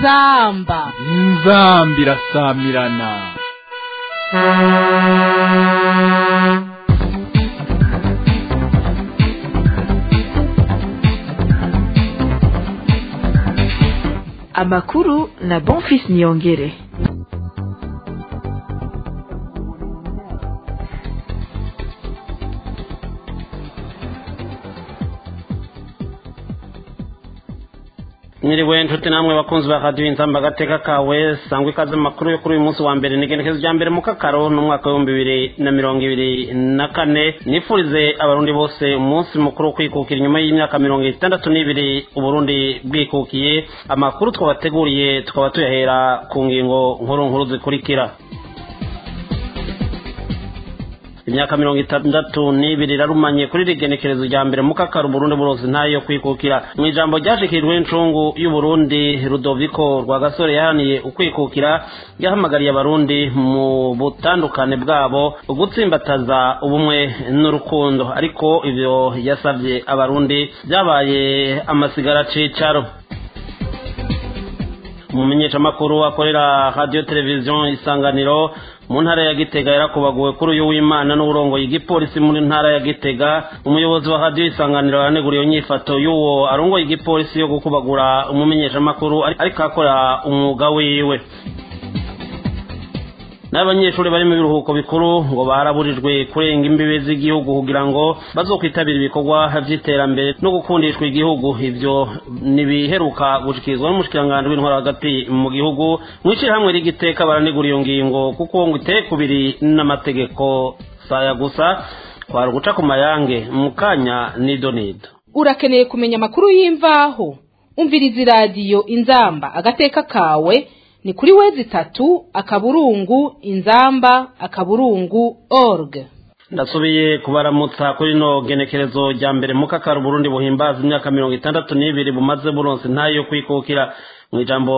inzamba inzamba irasamirana amakuru na bonfis niyongere mwiriwe nshuti namwe bakunzi ba radiyo inzamba agateka kawe sangwa ikaze mu makuru yo kuri uyu munsi wa mbere ni igenekezo rya mbere mu kakaro n'umwaka w'ibihumbi bibiri na mirongo ibiri na kane nifurize abarundi bose umunsi mukuru wo kwikukira inyuma y'imyaka mirongo itandatu n'ibiri uburundi bwikukiye amakuru twabateguriye tukaba tuyahera ku ngingo nkuru nkuru zikurikira imyaka mirongo itandatu n'ibiri irarumanye kuri rigenekerezo rya mbere mu kakaro uburundi buronse ntayo yo kwikukira mu ijambo ryashikirijwe n'incungu y'uburundi rudoviko rwagasore yaharaniye ukwikukira yahamagariye abarundi mu butandukane bwabo gutsimbataza ubumwe n'urukundo ariko ivyo yasavye abarundi byabaye amasigara cicaro umumenyeshamakuru akorera radiyo televiziyo isanganiro mu ntara ya gitega yarakubaguwe kuri uyu w'imana n'uburongoye igipolisi muri ntara ya gitega umuyobozi wa radiyo isanganiro yaneguriye inyifato y'uwo arongoye igipolisi yo gukubagura umumenyeshamakuru ariko akora umwuga wiwe n'abanyeshuri bari mu biruhuko bikuru ngo baraburijwe kurenga imbibe z'igihugu kugira ngo bazokwitabira ibikorwa by'iterambere no gukundishwa igihugu ivyo nibiheruka gushikirizwa n'umushikiranganji w'intwara hagati mu gihugu mw'ishirahamwe rigiteka baranegura iyo ngingo kuko ngo iteye kubiri n'amategeko saya gusa kwari uguca ku mayange mu kanya nido nido urakeneye kumenya amakuru y'imvaho umviriza iradiyo inzamba agateka kawe ni kuri wezi itatu akaburungu inzamba akaburungu org ndasubiye kubaramutsa kuri no genekerezo rya mbere mu kakaro burundi buhimbaza imyaka mirongo itandatu n'ibiri bumaze buronse ntayo yo kwikukira mu ijambo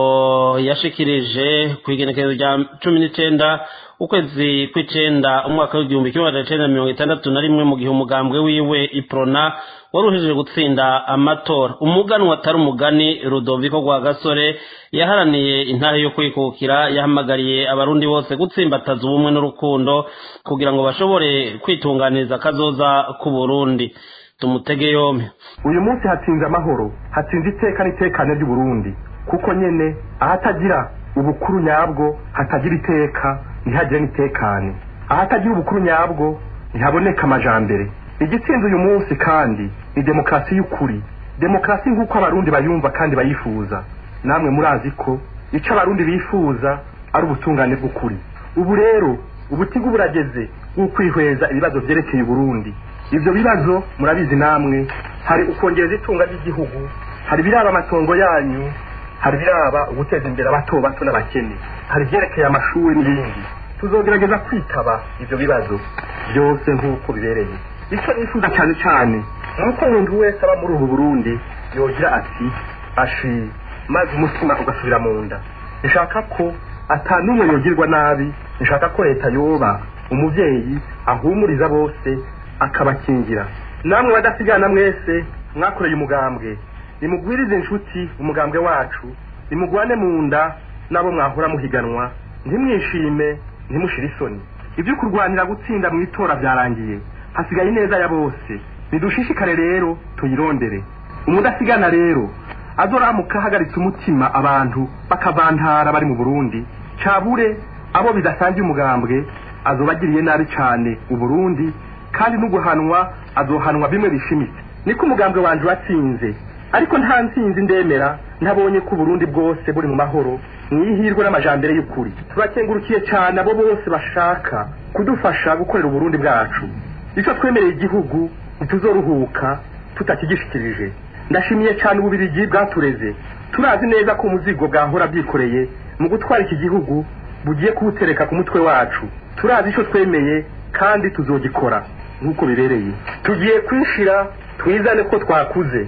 yashikirije ku igenekerezo rya cumi n'icenda ukwezi kw'icenda umwaka w'igihumbi kimwe magana cenda mirongo itandatu na rimwe mu gihe umugambwe wiwe iprona wari uhejeje gutsinda amatora umuganwa atari umugani rudoviko rwa gasore yaharaniye intare yo kwikukira yahamagariye abarundi bose gutsimbataza ubumwe n'urukundo kugira ngo bashobore kwitunganiriza akazoza ku burundi tumutege yombi uyu munsi hatsinze amahoro hatsinze iteka n'itekane ry'uburundi kuko nyene ahatagira ubukuru nyabwo hatagira iteka ntihagire n'itekane ahatagira ubukuru nyabwo ntihaboneka amajambere igitsinze uyu munsi kandi ni demokarasi y'ukuri demokarasi nk'uko abarundi bayumva kandi bayifuza namwe murazi ko icyo abarundi bifuza ari ubutungane bw'ukuri ubu rero ubutigu burageze bw'ukwihweza ibibazo byerekeye uburundi ibyo bibazo murabizi namwe hari ukongereza itunga ry'igihugu hari ibiraba amatongo yanyu hari ibiraba uguteza imbere abato bato n'abakene hari ibyerekeye amashuri n'ibindi tuzogerageza kwitaba ibyo bibazo byose nk'uko bibereye icyo nifuza cyane cyane ni uko umuntu wese aba muri ubu burundi yogira ati ashi maze umutima ugasubira mu nda nshaka ko atanumwe yogirwa nabi nshaka ko leta yoba umubyeyi ahumuriza bose akabakingira namwe badasigana mwese mwakoreye umugambwe nimugwirize inshuti umugambwe wacu nimugwane mu nda n'abo mwahora muhiganwa ntimwishime ntimushire isoni ibyo kurwanira gutsinda mu itora byarangiye hasigaye ineza ya bose nidushishikare rero tuyirondere umudasigana rero azoramuka ahagaritse umutima abantu bakavantara bari mu burundi cabure abo bidasangiye umugambwe azobagiriye nabi cyane uburundi kandi n'uguhanwa azohanwa bimwe bishimitse niko umugambwe wanje watsinze ariko nta ntsinzi ndemera ntabonye ko uburundi bwose buri mu mahoro mwihirwe n'amajambere y'ukuri turakengurukiye cyane abo bose bashaka kudufasha gukorera uburundi bwacu icyo twemereye igihugu ntituzoruhuka tutakigishikirije ndashimiye cyane ububirigi bwatureze turazi neza ko umuzigo bwahora bwikoreye mu gutwara iki gihugu bugiye kuwutereka ku mutwe wacu turazi icyo twemeye kandi tuzogikora nk'uko bibereye tugiye kwishira twizane ko twakuze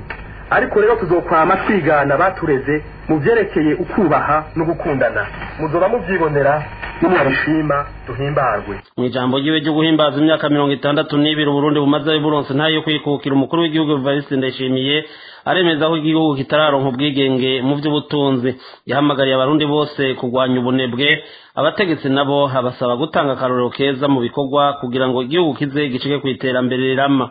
ariko rero tuzokwama twigana batureze mu byerekeye ukubaha no gukundana muzoba mubyibonera nimwarishima duhimbarwe mu ijambo ryiwe ryo guhimbaza imyaka mirongo itandatu n'ibiri uburundi bumaze buronse ntayo yo kwikukira umukuru w'igihugu evariste ndayishimiye aremeza ko igihugu kitararonka ubwigenge mu by'ubutunzi yahamagariye abarundi bose kurwanya ubunebwe abategetsi nabo abasaba gutanga akarorero keza mu bikorwa kugira ngo igihugu kize gicike ku iterambere rirama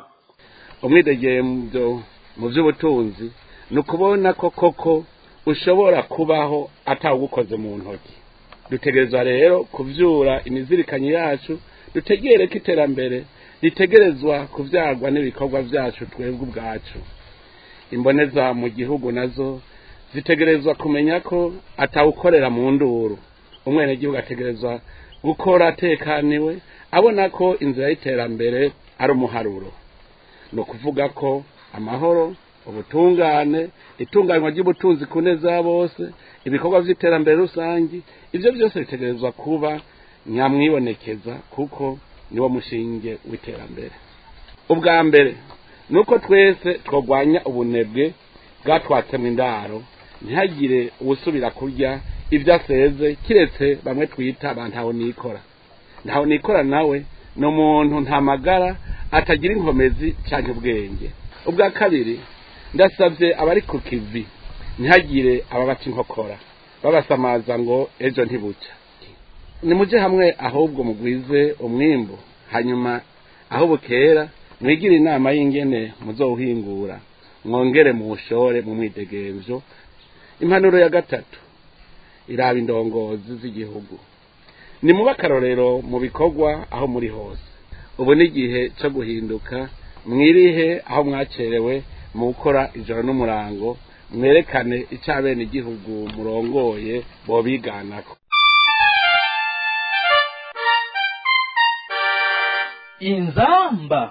umwidegemvyo mu by'ubutunzi ni ukubona ko koko ushobora kubaho atawugukoze mu ntoki dutegerezwa rero kuvyura imizirikanyi yacu dutegere ko iterambere ritegerezwa kuvyagwa n'ibikorwa vyacu twebwe ubwacu imboneza mu gihugu nazo zitegerezwa kumenya ko atawukorera mu nduru umwenegihugu ategerezwa gukora atekaniwe abona ko inzira y'iterambere ari umuharuro ni ukuvuga ko amahoro ubutungane itunganywa ry'ubutunzi ku neza ya bose ibikorwa by'iterambere rusange ibyo byose bitegerezwa kuba nyamwibonekeza kuko niwo mushinge w'iterambere ubwa mbere ni uko twese twagwanya ubunebwe bwatwatsemo indaro ntihagire uwusubira kurya ibyo aseze kiretse bamwe twita ba ntaho nikora ntaho nikora nawe ni umuntu nta magara atagira inkomezi cyangwa ubwenge ubwa kabiri ndasabye abari ku kivi ntihagire ababaca inkokora babasamaza ngo ejo ntibucya nimujye hamwe ahubwo mugwize umwimbu hanyuma aho bukera mwigire inama y'ingene muzowuhingura mwongere muwushore mu mwidegemvyo impanuro ya gatatu iraba indongozi z'igihugu ni muba akarorero mu bikorwa aho muri hose ubu ni igihe cyo guhinduka mwirihe aho mwacerewe mu gukora ijoro n'umurango mwerekane icyo abene igihugu murongoye bobiganako inzamba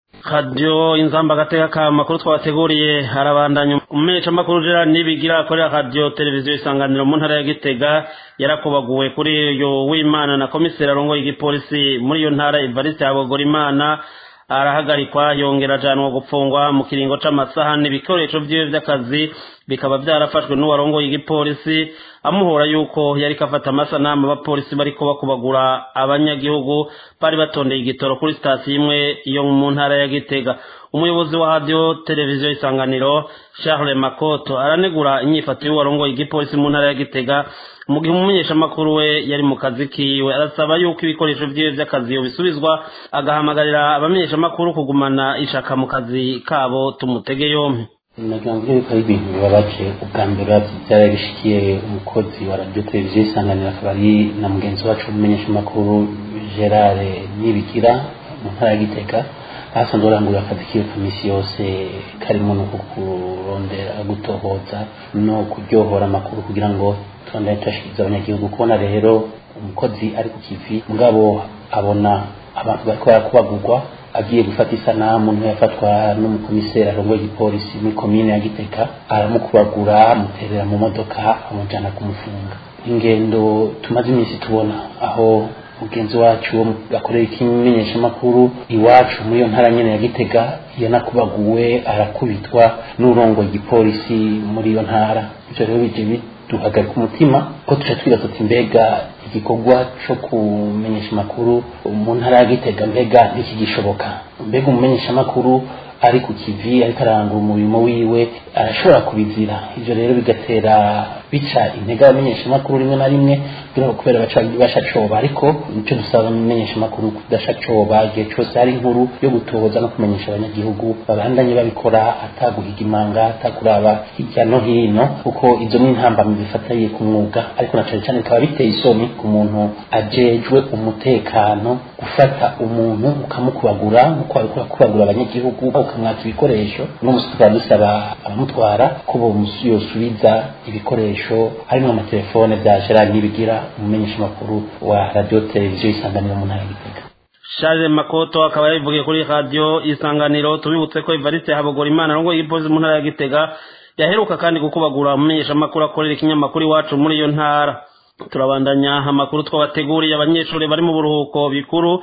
radiyo inzamba agateka ka makuru twabateguriye harabandanya umumenyeshamakuru gerard nibigira akorera radiyo televiziyo isanganiro mu ntara ya gitega yarakubaguwe kuri uyu w'imana na komiseri arongoye igipolisi muri iyo ntara evariste habogorimana arahagarikwa yongera ajanwa gupfungwa mu kiringo c'amasaha n'ibikoresho vyiwe vy'akazi bikaba vyarafashwe n'uwarongoye igipolisi amuhora yuko yariko afata amasanamu abapolisi bariko bakubagura abanyagihugu bari batondeye igitoro kuri sitasiyo imwe yo mu ntara ya gitega umuyobozi wa radiyo televiziyo isanganiro charles makoto aranegura inyifato y'uwarongoye igipolisi mu ntara ya gitega mu gihe umumenyeshamakuru we yari mu kazi kiwe arasaba yuko ibikoresho vyiwe vy'akazi bisubizwa agahamagarira abamenyeshamakuru kugumana ishaka mu kazi kabo tumutege yompi nagira ngo yuko ari ibintu bibabaje ubwa mbere byari bishikiye umukozi wa radiyo televiziyo isanganiro akaba ari na mugenzi wacu w'umumenyeshamakuru gerard nibigira mu ntara ya gitega ahasanzwe arangurira akazi kiwe ka minsi yose karimo no kurondera gutohoza no kuryohora amakuru kugira ngo turondere tuyashikiriza abanyagihugu kubona rero umukozi ari ku kivi mugabo abona abantu bariko barakubagurwa agiye gufata isanamu niho yafatwa n'umukomiseri arongoye igipolisi muri komine ya giteka aramukubagura amuterera mu modoka amujana kumufunga ingendo tumaze iminsi tubona aho mugenzi wacu wo akorera ikimenyeshamakuru iwacu muri iyo ntara nyene ya gitega yanakubaguwe arakubitwa n'urongoye igipolisi muri iyo ntara ivyo rero bije biduhagarika umutima ko tuca twibaza tuti mbega igikorwa co kumenyesha amakuru mu ntara ya gitega mbega ntikigishoboka mbega umumenyeshamakuru ari ku kivi ariko arangura umurimo wiwe arashobora kubizira ivyo rero bigatera bica intege abamenyeshamakuru rimwe na rimwe kugira ngo kubera baca bashacoba ariko nico dusaba abamenyeshamakuru kudashacoba igihe cose hari inkuru yo gutohoza no kumenyesha abanyagihugu babandanye babikora ataguhiga imanga atakuraba hirya no hino kuko izo ni intambamyi zifatariye ku mwuga ariko na cane cane bikaba biteye isoni ku muntu ajejwe umutekano gufata umuntu ukamukubagura nkuko wariko urakubagura abanyagihugu ukamwaka ibikoresho no musi tukaba dusaba abamutwara ko yosubiza ibikoresho harimo amatelefone bya gerard nibigira umumenyeshamakuru wa radiyo televiziyo isanganiro mu ntara y'igitega Charles Makoto akaba yabivugiye kuri radio isanganiro tubibutse ko Evariste Habogora Imana arongoye igipolisi mu ntara ya Gitega yaheruka kandi gukubagura umumenyesha makuru akorera ikinyamakuru iwacu muri iyo ntara turabandanya amakuru twabateguriye abanyeshuri bari mu buruhuko bikuru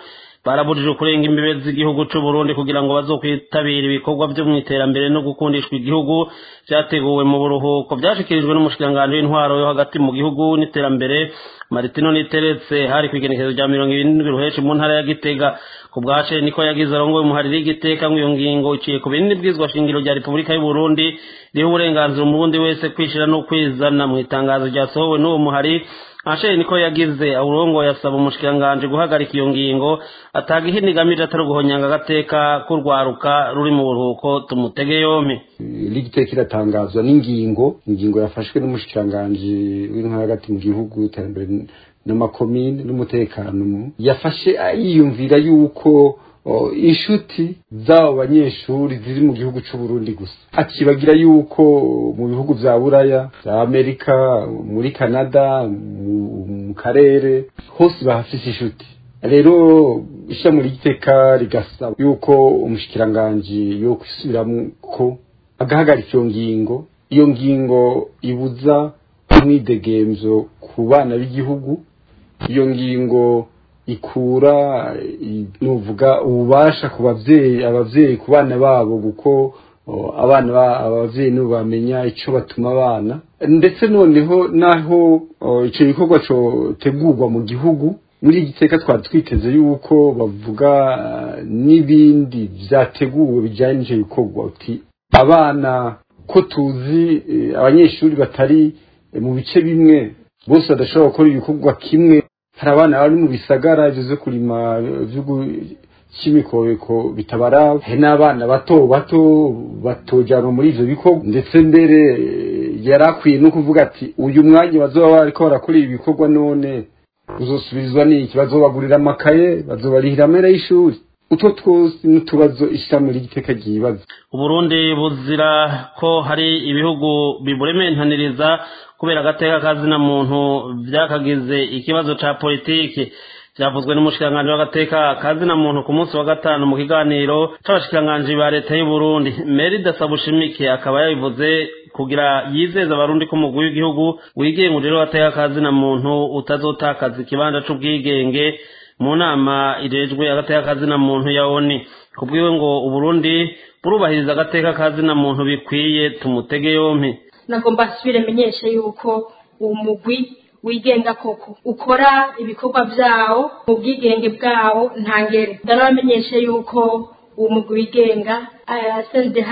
barabujije kurenga imbibe z'igihugu c'u Burundi kugira ngo bazokwitabira ibikorwa vyo mu iterambere no gukundishwa igihugu vyateguwe mu buruhuko vyashikirijwe n'umushikiranganji w'intwaro yo hagati mu gihugu n'iterambere Maritino Niteretse hari kwigenekezo rya mirongo irindwi ruheshi mu ntara ya Gitega ku bwace niko yagize arongoye umuhariri w'igiteka ngo iyo ngingo iciye ku binini bwizwa shingiro rya Repubulika y'u Burundi riha uburenganzira umurundi wese kwishira no kwizana mu itangazo ryasohowe n'uwo muhari Ashe niko yagize urongo yasaba umushikiranganje guhagarika iyo ngingo ataga ihini gamije atari guhonyanga agateka kurwaruka ruri mu buruhuko tumutege yompi ligiteka iratangazwa n'ingingo ingingo yafashwe n'umushikiranganje w'intwara hagati mu gihugu iterambere n'amakomine n'umutekano yafashe yiyumvira yuko inshuti z'abo banyeshuri ziri mu gihugu cy'u Burundi gusa akibagira yuko mu bihugu bya buraya bya amerika muri canada mu karere hose bahafise inshuti rero ishami ry'iteka rigasaba yuko umushikiranganji yo kwisubiramo ko agahagarika iyo ngingo iyo ngingo ibuza umwidegemvyo ku bana b'igihugu iyo ngingo ikura nuvuga ububasha ku bavyeyi abavyeyi ku bana babo kuko abana abavyeyi nibo bamenya ico batuma abana ndetse noneho naho ico gikorwa cotegurwa mu gihugu muri igiteka twari twiteze yuko bavuga n'ibindi vyateguwe bijanye n'ico gikorwa uti abana ko tuzi abanyeshuri batari mu bice bimwe bose badashobora gukora ibikorwa kimwe hari abana bari mu bisagara ivyo vyo kurima vy'imikobeko bitabaraba hari n'abana bato bato batojanwa muri ivyo bikorwa ndetse mbere yari akwiye no kuvuga ati uyu mwanya bazoba bariko barakora ibi bikorwa none uzosubirizwa n'iki bazobagurira amakaye bazobarihira amera y'ishuri utwo twose n'utubazo ishirahamwe ry'igiteka ryibaza uburundi buzira ko hari ibihugu biburementaniriza kubera agateka kazina muntu vyakagize ikibazo ca politiki vyavuzwe n'umushikiranganji w'agateka kazina muntu ku munsi wa gatanu mu kiganiro c'abashikiranganji ba leta y'u Burundi Merida Sabushimike akaba yabivuze kugira yizeza abarundi ko umugwi w'igihugu wigenga ujejwe agateka kazina muntu utazotakaza ikibanza c'ubwigenge mu nama irejwe agateka kazina muntu ya ONU kubwiwe ngo uburundi burubahiriza agateka kazina muntu bikwiye tumutege yompi nagomba nsubire menyeshe yuko uwo mugwi wigenga koko ukora ibikorwa vyawo mu bwigenge bwawo ntangere ndarabamenyeshe yuko uwo mugwi wigenga SNDH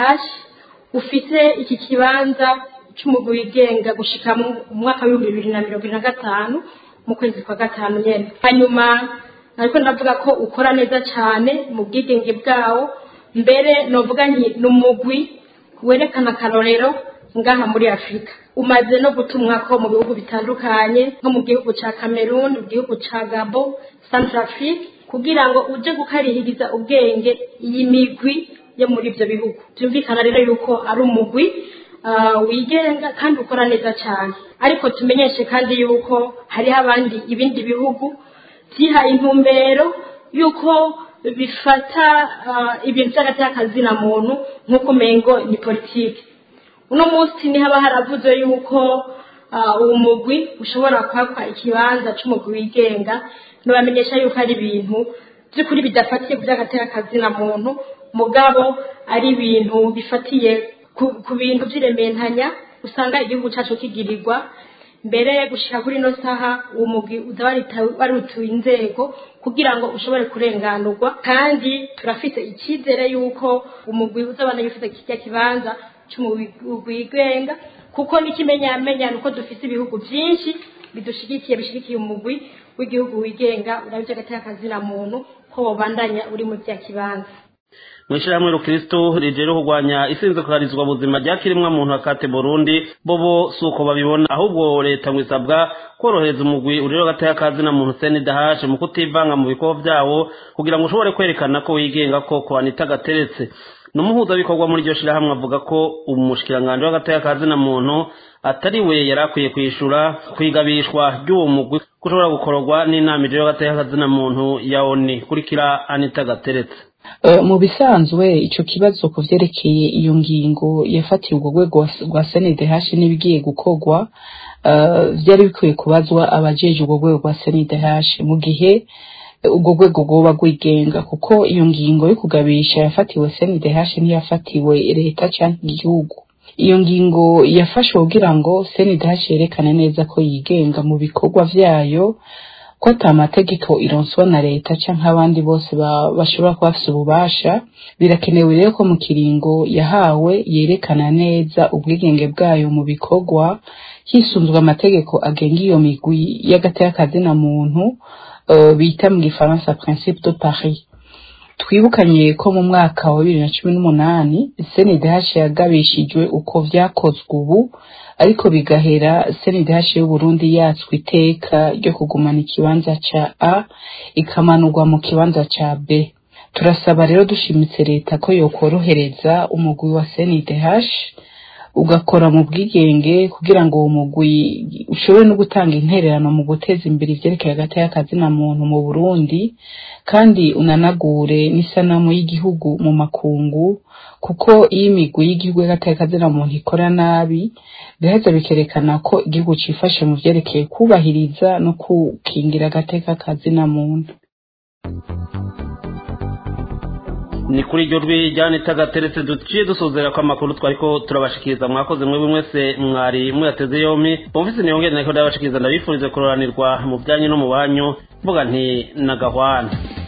ufite iki kibanza c'umugwi wigenga gushika mu mwaka w'ibihumbi bibiri na mirongo na gatanu mu kwezi kwa gatanu nyene hanyuma ariko ndavuga ko ukora neza cyane mu bwigenge bwawo mbere novuga nti ni umugwi werekana akarorero ngaha muri afurika umaze no gutumwa ko mu bihugu bitandukanye nko mu gihugu ca cameroon mu gihugu ca gabo centrafrique kugira ngo uje gukarihiriza ubwenge iyi migwi yo muri ibyo bihugu byumvikana rero yuko ari umugwi wigenga kandi ukora neza cyane ariko tumenyeshe kandi yuko hariho abandi ibindi bihugu byihaye intumbero y'uko bifata ibintu by'agateakazina muntu nk'uko umengo ni politiki uno munsi ni haba haravuze yuko uwo mugwi ushobora kwakwa ikibanza cy'umugwi wigenga ntibamenyesha yuko ari ibintu by'ukuri bidafatiye ku by'agateakazina muntu mugabo ari ibintu bifatiye ku bintu by'irementanya usanga igihugu cyacu kigirirwa mbere gushika kuri ino saha uwo mugwi uza warituye inzego kugira ngo ushobore kurenganurwa kandi turafite icyizere yuko umugwi uzabana yufite kijya kibanza cy'umugwi wigenga kuko n'ikimenyamenya ni uko dufite ibihugu byinshi bidushigikiye bishigikiye umugwi w'igihugu wigenga urabye agateka kazina muntu ko wobandanya uri mu bya kibanza mwishirahamwe rukristo rijere kurwanya isinzikarizwa buzima ryakirimwa muntu akate Burundi bobo suko babibona ahubwo leta ngwisabwa korohereza umugwi urero gataya kazi na muntu CNDH mu kutivanga mu bikorwa vyawo kugira ngo ushobore kwerekana ko wigenga ko kwanita gateretse numuhuza bikorwa muri iryo shirahamwe avuga ko umushikiranganje w'agataya kazi na muntu atari we yarakwiye kwishura kwigabishwa ry'uwo mugwi kushobora gukororwa n'inama ijero gataya kazi na muntu ya ONU kurikira Anita gateretse mu bisanzwe icyo kibazo ku byerekeye iyo ngingo yafatiwe urwo rwego rwa senidehashi n'ibigiye gukorwa byari bikwiye kubazwa abajeje urwo rwego rwa senidehashi mu gihe ubwo rwego rwoba rwigenga kuko iyo ngingo yo kugabisha yafatiwe CNDH ntiyafatiwe leta cyangwa igihugu iyo ngingo yafashwe kugira ngo CNDH yerekane neza ko yigenga mu bikorwa vyayo ko ata mategeko ironswa na leta canke abandi bose bashobora kuba bafise ububasha birakenewe rero ko mu kiringo yahawe yerekana neza ubwigenge bwayo mu bikorwa hisunzwe amategeko agenga iyo migwi y'agateka na muntu uh, bita mu gifaransa principe de Paris twibukanye ko mu mwaka wa bibiri na cumi n'umunani CNDH yagabishijwe uko vyakozwe ubu ariko bigahera CNDH y'Uburundi yatswe iteka ryo kugumana ikibanza ca A ikamanurwa mu kibanza ca B turasaba rero dushimitse leta ko yokorohereza umugwi wa CNDH ugakora mu bwigenge kugira ngo uwo mugwi ushobore no gutanga intererano mu guteza imbere ivyerekeye hagati y'akazina muntu mu Burundi kandi unanagure n'isanamu y'igihugu mu makungu kuko iyo imigwi y'igihugu hagati y'akazina muntu ikora nabi biheza bikerekana ko igihugu cifashe mu vyerekeye kubahiriza no gukingira agateka kazina muntu ni kuri iryo rwi ryanita gateretse duciye dusuzera ko amakuru twari ko turabashikiriza mwakoze mwebwe mwese mwari muyateze yompi bumvise niyongere nako ndabashikiriza ndabifurize kuroranirwa mu byanyu no mu banyu mvuga nti nagahwana